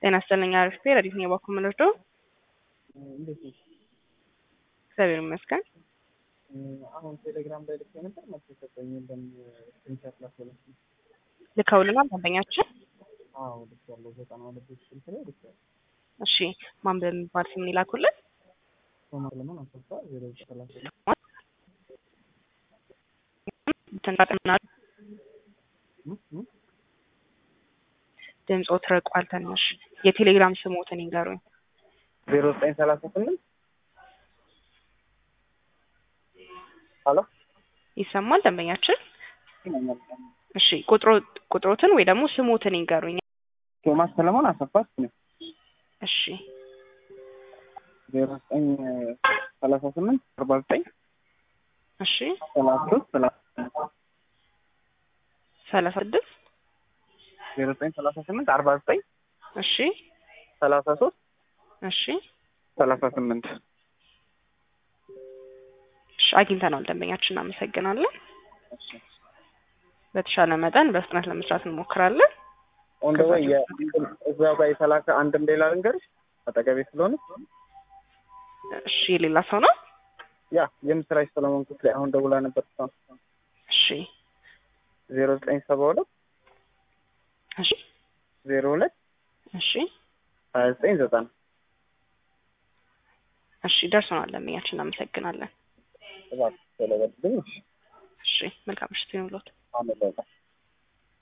ጤና ይስጥልኝ አሪፍ ቤ ረዲት ነው የባኩ ምንርዶ እንዴት ነሽ? እግዚአብሔር ይመስገን። አሁን ቴሌግራም ላይ ልክ ነበር መጥቶ ሰጠኝ የለም ስክሪንሻት ላስበለች ልከውልናል ደንበኛችን። አዎ ልክ ያለው ዘጠና ሁለት ስልክ ላይ ልክ ያለው እሺ ማን በሚባል ስም ይላኩልን? ሶማር ለምን አሰፋ ዜሮ ሰላሳ ትንጣጥምና ድምፆ ትርቋል ትንሽ። የቴሌግራም ስሞትን ይንገሩኝ። ዜሮ ዘጠኝ ሰላሳ ስምንት ሀሎ ይሰማል ደንበኛችን? እሺ ቁጥሮ ቁጥሮትን ወይ ደግሞ ስሞትን ይንገሩኝ። ቶማስ ሰለሞን አሰፋ ነው እሺ ዜሮ ዘጠኝ ሰላሳ ስምንት አርባ ዘጠኝ እሺ ሰላሳ ሶስት ሰላሳ ሰላሳ ስድስት ዜሮ ዘጠኝ ሰላሳ ስምንት አርባ ዘጠኝ እሺ ሰላሳ ሶስት እሺ ሰላሳ ስምንት እሺ አግኝተናል ደንበኛችን፣ እናመሰግናለን። በተሻለ መጠን በፍጥነት ለመስራት እንሞክራለን። ወንደ ወይ እዛው ጋር የተላከ አንድም ሌላ ልንገርሽ አጠገቤ ስለሆነ እሺ የሌላ ሰው ነው። ያ የምስራች ሰለሞን ክፍሌ አሁን ደውላ ነበር። እሺ ዜሮ ዘጠኝ ሰባ ሁለት እሺ ዜሮ ሁለት እሺ ሀያ ዘጠኝ ዘጠና እሺ ደርሶናል ደንበኛችን፣ እናመሰግናለን። እባክህ ስለበልልኝ። እሺ መልካም ምሽት ይሁንልዎት። አመለጠ